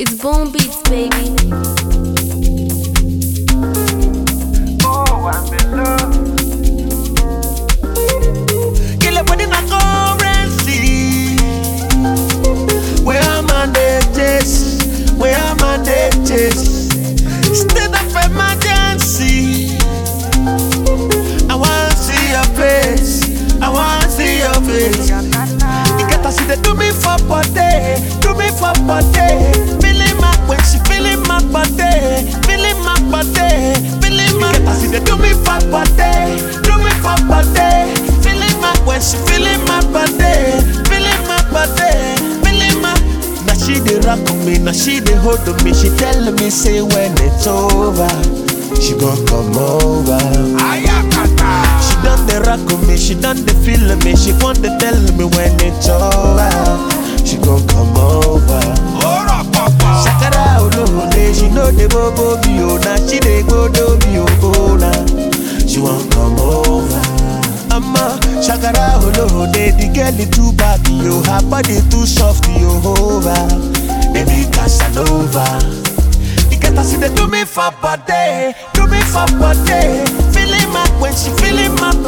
It's Bone Beats, baby. Oh, I'm in love. Kill it in a currency. Where am I dates? Where am I dates? State of emergency. I wanna see your face. I wanna see your face. You get to see they do me for body, do me for body. Feeling my when she feeling my body, feeling my body, feeling my. Get to see they do me for body, do me for body. Feeling my when she feeling my body, feeling my body, feeling my. Now she dey rock on me, now she dey hold on me. She tell me say when it's over, she gon' come over. She done the rock on me, she done the feel of me. She want to tell me when it's over. She gon' come over. Shakara olóde, she know the bobo bi o na. She dey go do bi o o na. She wan come over. Amma shakara olóde, the girl is too bad yo, her body too soft yo over. Baby Casanova. You get to see they do me for body, do me for body. Feeling my when she feeling my